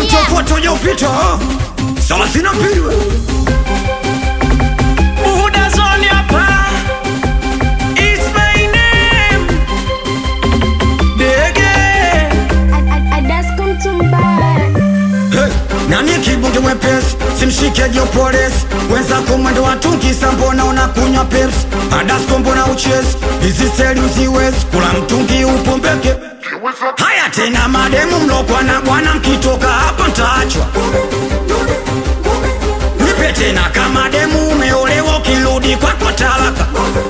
utafuata ujapita thelathini na mbili we. Buhuda zone hapa. It's my name. Dege. Hey, nani kibunge mwepesi simshike jopolesi wenzako mwendo watukisa mbona unakunywa pepsi adasko mbona uchezi hizi seli uziwezi kula mtungi upombeke haya tena mademu mlokwa na bwana mkitoka hapa ntaachwa nipe tena kama demu umeolewa ukirudi kwako talaka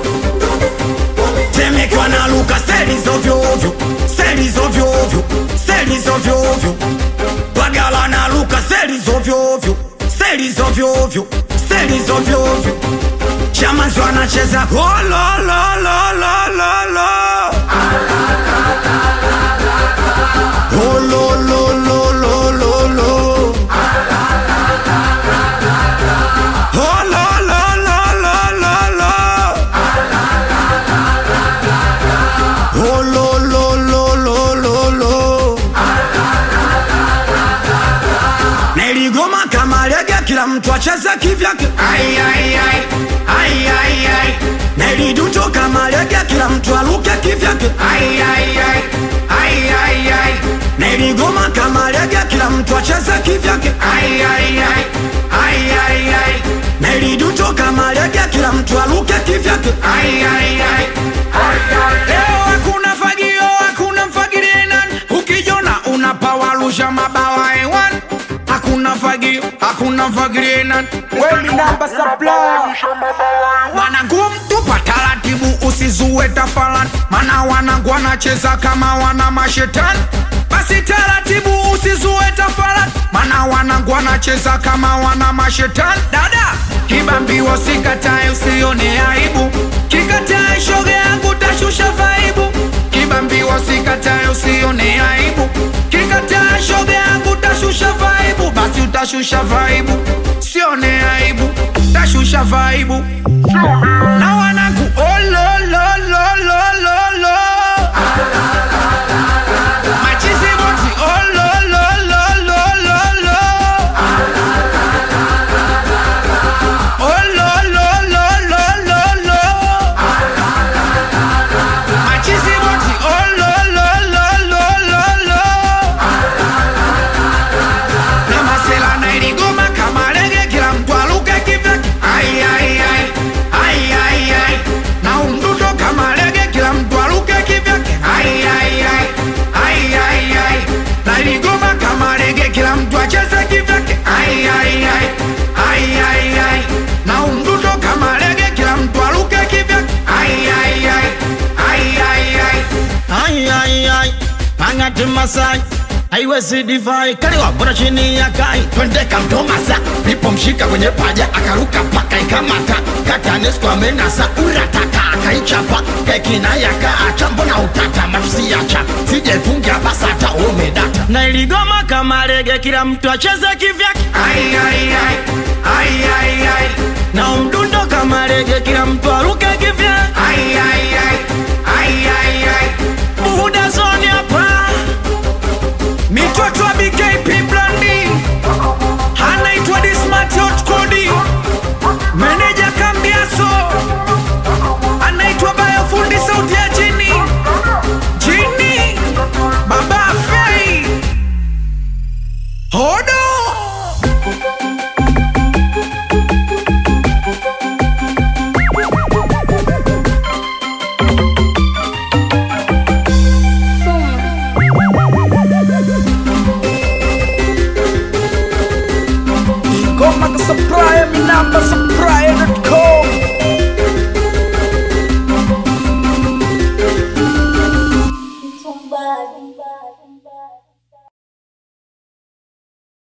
temekwa na luka seli zovyoovyo seli zovyoovyo seli zovyoovyo bagala na luka seli zovyoovyo seli zovyoovyo seli zovyoovyo chamanzi wanacheza hololololololo holololololo holololololo holololololo Niligoma kama lege, kila mtu acheze kivyake. Ai, ai, ai. Ai, ai, ai. Niliduto kama lege, kila mtu aluke kivyake. Ai, ai, ai. Ai, ai, ai. Niligoma kama lege, kila mtu acheze kivyake. Ai, ai, ai. Ai, ai, ai. Niliduto kama lege, kila mtu aluke kivyake. Ai, ai, ai. Leo hakuna fagio, hakuna mfagirie nani. Ukijona unapawarusha mabawa hewani. Hakuna fagio, hakuna mfagirie nani. Wanangu mtupa taratibu, usizue tafalani, mana wanangu wanacheza kama wana mashetani. Basi taratibu, usizue tafalani, mana wanangu wanacheza kama wana mashetani. Dada kibambiwa, sikatae, usione aibu, kikatae shoga yangu tashusha vaibu. Kibambiwa, sikatae, usione aibu, kikatae shoga yangu tashusha vaibu. Basi utashusha vaibu, sione aibu, tashusha vaibu na wanangu olololololo machizi boti olololololo olololololo machizi boti olololololo na masela na iligoma kama lege, kila mtu aluke kivyake. Ai, ai, ai. Ai, ai, ai. na umdudo kama lege, kila mtu aluke kivyake. Ai, ai, ai. Ai, ai, ai. na iligoma kama lege, kila mtu acheze kivyake. Ai, ai, ai. Ai, ai, ai. na umdudo kama lege, kila mtu aluke kivyake. Ai, ai, ai. Ai, ai, ai. Ai, ai, ai, Mangati Masai haiwezi divai kaliwa bora chini ya kai twende kamtomasa nipomshika kwenye paja akaruka paka ikamata katanesco amenasa urataka akaichapa kekina yakaacha mbona utata matusiacha sijefungia basata umedata na iligoma kama lege kila mtu acheze kivyake Ai, ai, ai. Ai, ai, ai. na umdundo kama lege kila mtu aruke kivyake Ai, ai, ai. Ai, ai,